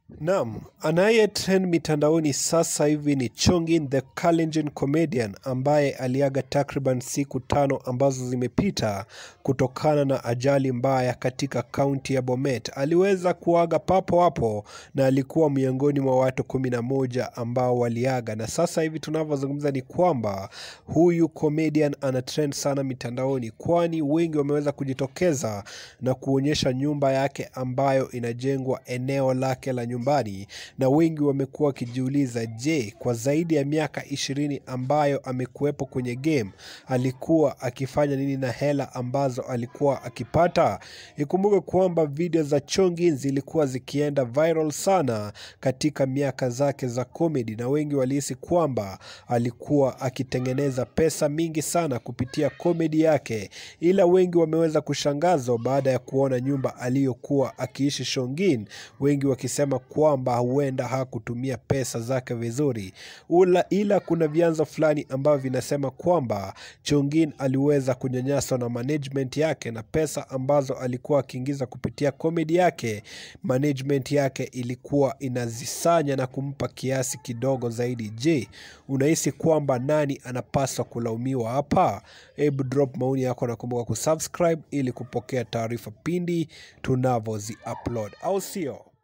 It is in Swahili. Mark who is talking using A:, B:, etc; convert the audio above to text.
A: Naam, anayetrend mitandaoni sasa hivi ni Chongin the Kalenjin comedian ambaye aliaga takriban siku tano ambazo zimepita kutokana na ajali mbaya katika kaunti ya Bomet. Aliweza kuaga papo hapo na alikuwa miongoni mwa watu kumi na moja ambao waliaga, na sasa hivi tunavyozungumza ni kwamba huyu comedian ana trend sana mitandaoni, kwani wengi wameweza kujitokeza na kuonyesha nyumba yake ambayo inajengwa eneo lake la nyumbani, na wengi wamekuwa wakijiuliza, je, kwa zaidi ya miaka ishirini ambayo amekuwepo kwenye game alikuwa akifanya nini na hela ambazo alikuwa akipata? Ikumbuke kwamba video za Chongin zilikuwa zikienda viral sana katika miaka zake za comedy, na wengi walihisi kwamba alikuwa akitengeneza pesa mingi sana kupitia comedy yake, ila wengi wameweza kushangazwa baada ya kuona nyumba aliyokuwa akiishi Chongin, wengi wakisema kwamba huenda hakutumia pesa zake vizuri ula, ila kuna vyanzo fulani ambavyo vinasema kwamba Chongin aliweza kunyanyaswa na management yake na pesa ambazo alikuwa akiingiza kupitia komedi yake, management yake ilikuwa inazisanya na kumpa kiasi kidogo zaidi. Je, unahisi kwamba nani anapaswa kulaumiwa hapa? Hebu drop maoni yako na kumbuka kusubscribe ili kupokea taarifa pindi tunavyozi upload, au sio?